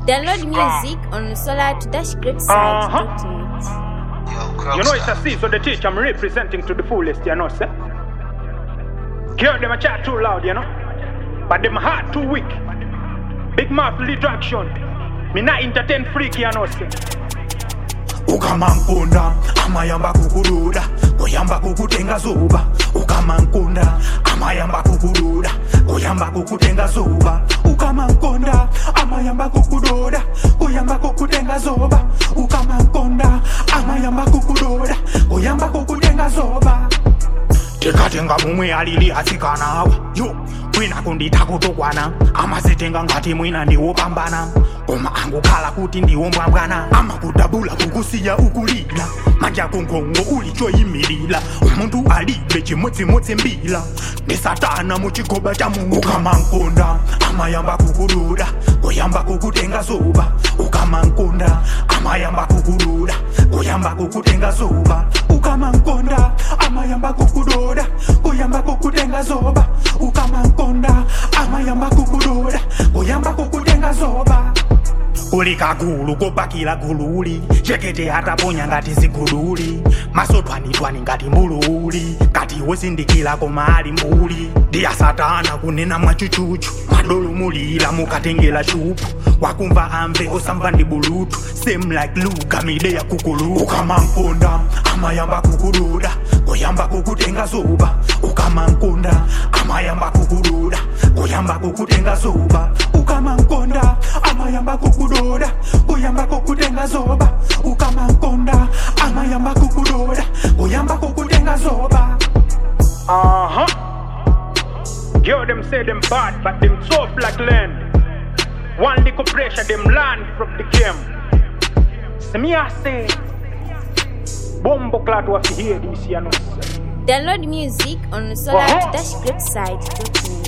Download music on solar-greatside.net. You know it's a C, so the teacher I'm representing to the fullest, you know, sir. Hear them a chat too loud, you know. But them heart too weak. Big mouth little action. Me not entertain freak, you know, sir. ukamankunda amayamba kukududa kuyamba kukutenga zuba ukamankunda amayamba kukududa kuyamba kukutenga zuba ukamankunda amayamba kukududa kuyamba kukutenga zuba ukamankunda amayamba kukududa kuyamba kukutenga zuba tikatenga mumwe alili asikanawa yo mwina kundita kutokwana amazitenga ngati mwina ndiwopambana koma angukhala kuti ndiwombwambwana amakudabula kukusiya ukulila manja kungongo uli choyimilila umuntu alibe chimodzimodzi mbila ndi satana muchigoba cha mungu ukamankunda amayamba kukududa kuyamba kukutenga zuba ukamankunda amayamba kukududa kuyamba kukutenga zuba ukamankunda amayamba kukududa kuyamba kukutenga zoba ukamankunda amayamba kukududa kuyamba kukutenga zoba uli kagulu kopakila gululi chekete ataponya ngati zigululi masotwanitwani ngati mbululi ngati wosindikila koma ali mbuli ndiya satana kunena mwachuchuchu madolumulira mukatengela chupu wakumva amve osamva ndi bulutu same like luka mide ya kukulu ukamankunda amayamba kukududa kuyamba kukutenga zuba ukamankunda amayamba kukududa kuyamba kukutenga zuba ukamankunda amayamba kukududa kuyamba kukutenga zoba ukamankunda amayamba kukududa kuyamba kukutenga zoba Uh huh. Hear them say them bad, but them tough like land. One little pressure, them land from the game. See me, I say, Bombo clat was here this year, no. Download music on solar-greatside.net.